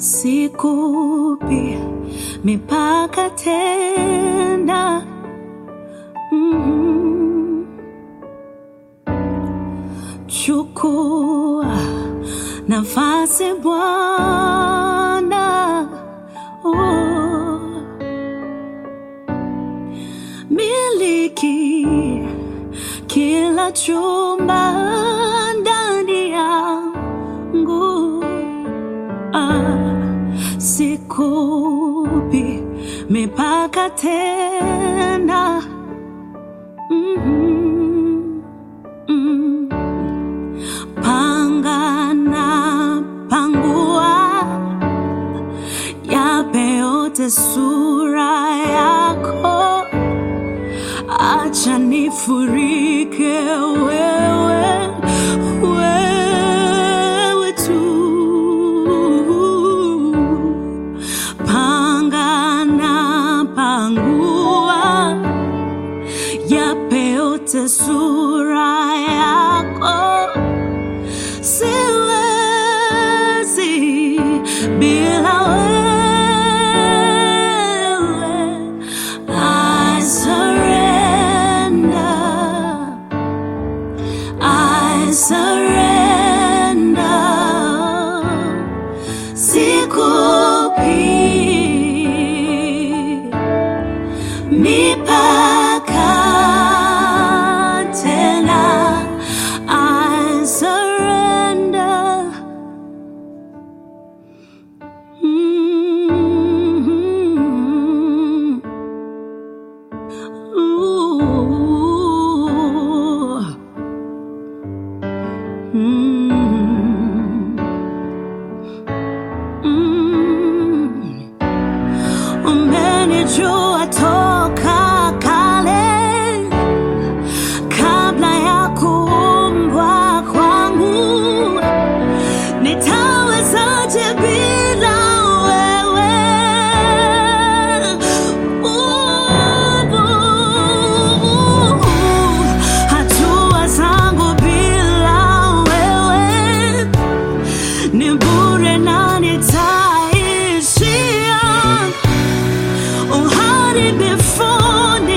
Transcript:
sikupi mipaka tena. Mm. Chukua nafasi Bwana, oh. miliki kila chumba ndani yangu ah, sikupi mipaka tena mm-hmm. mm. panga na pangua yape yote sura yako acha nifurike wewe wewe tu panga na pangua yape yote sura yako siwezi bila wewe I surrender I surrender sikupi mipaka tena I surrender mm Ooh. Mm. Mm. Umenijua toka kale kabla ya kuumbwa kwangu, nitawezaje bila wewe? Uh, hatua zangu bila wewe ni bure na nitaishia uharibifuni